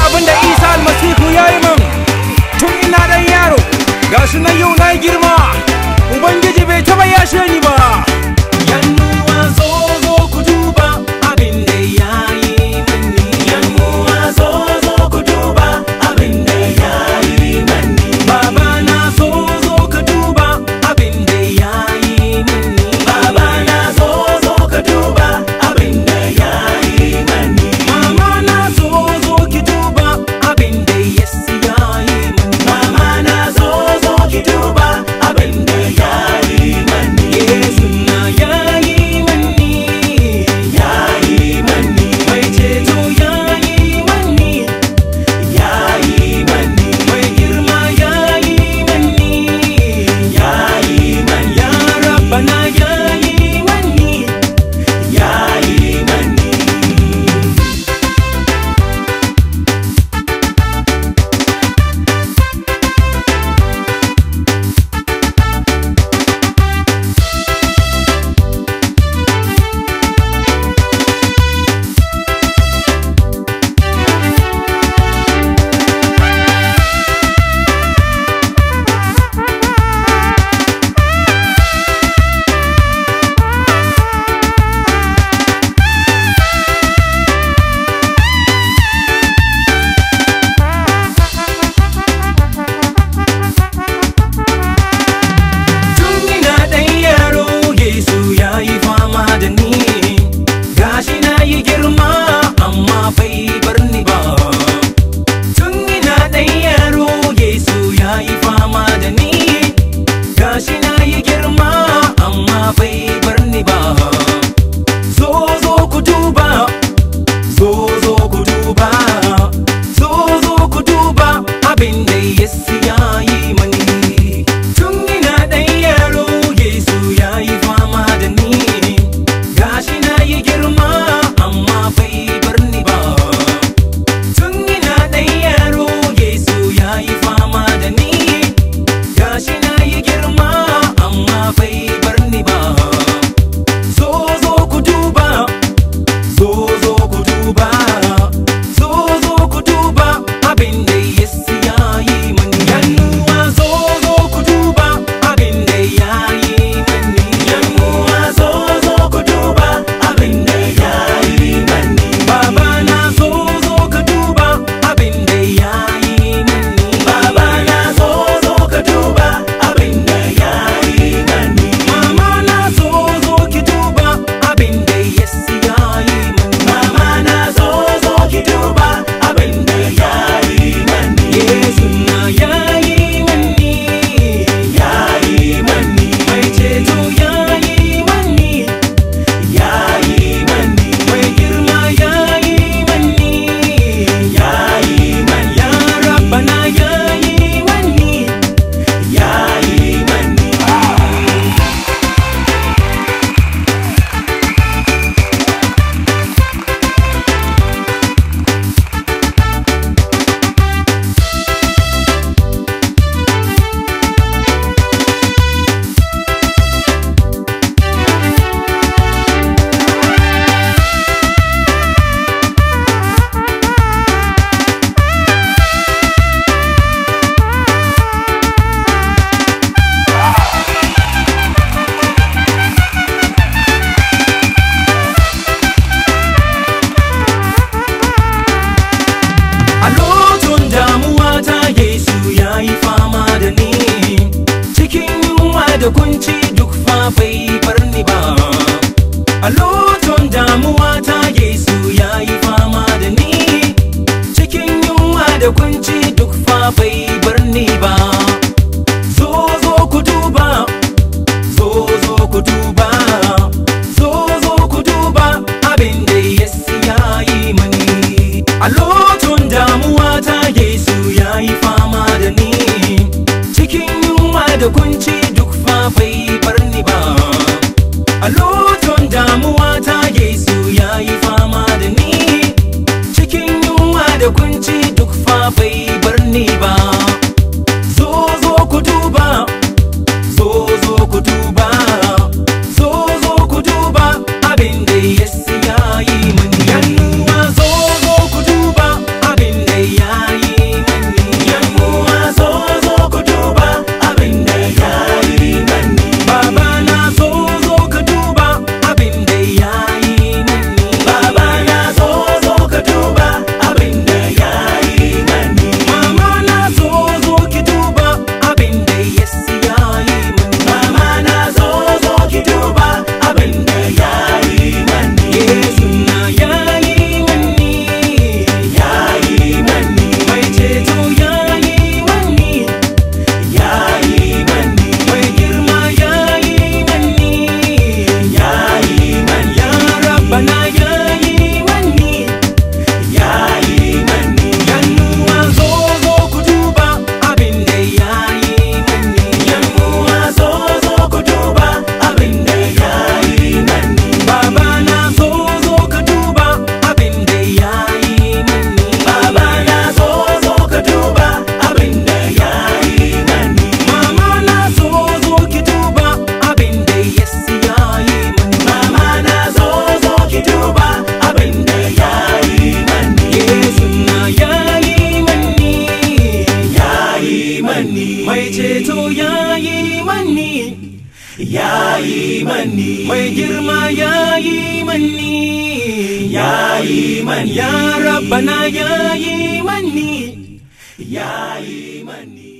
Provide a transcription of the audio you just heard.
abin da isa almasihu ya yi min tun ina dan yaro gashi na yau na girma ubangiji bai taba yashe ni ba Yannuwa zo zo ku duba abin da ya yi mani. Yannuwa zo zo ku duba abin da ya yi mani. Baba na zo zo ka duba abin da ya yi mani. Baba na zo zo ka duba abin da ya yi mani. Mama na zo zo ki duba abin da Yesu ya yi mani. Mama na zo zo ki duba abin da ya yi mani. Yesu na ya yi mani. Ya yi mani. Mai ceto ya yi mani. Ya yi mani. Mai girma ya yi mani. Ya yi mani. Ya Rabbana ya yi mani. Ya yi mani. Tun ina ɗan yaro Yesu ya yi fama da ni Gashi na yi girma amma bai bar ni ba Tun ina ɗan yaro Yesu ya yi fama da ni Gashi na yi girma amma bai bar ni ba Zo zo ku duba Zo zo ku duba Zo zo ku duba abin da Yesu ya yi mani Tun ina ɗan yaro Yesu ya yi fama da ni Gashi na yi girma amma bai bar ni ba Tun ina ɗan yaro Yesu ya yi fama da ni Gashi na yi girma amma bai bar ni ba Zo zo ku duba Zo zo ku duba Zo zo ku duba abin da Yesu ya yi mani Yannuwa zo zo ku duba abin da ya yi mani Yannuwa zo zo ku duba abin da ya yi mani Baba na zo zo ka duba abin da ya yi mani Baba na zo zo ka duba abin da ya yi mani Mama na zo zo ki duba abin da Yesu ya yi mani Mama na zo zo ki duba abin da ya yi mani Yesu na ya yi mani ya yi mani mai ceto ya yi mani ya yi mani mai girma ya yi mani ya yi mani ya rabbana ya yi mani ya yi mani A lokacin damuwa ta Yesu ya yi fama da ni Cikin yunwa da kunci duk fa bai bar ni ba A lokacin damuwa ta Yesu ya yi fama da ni Cikin yunwa da kunci duk fa bai bar ni ba Zo zo ku duba Zo zo ku duba Zo zo ku duba abin da Yesu ya yi mani A lokacin damuwa ta Yesu ya yi fama da ni Cikin yunwa da kunci duk fa bai bar ni ba A lokacin damuwa ta Yesu ya yi fama da ni Cikin yunwa da kunci duk fa bai ya yi mani mai girma ya yi mani ya yi mani ya rabbana ya yi mani ya yi mani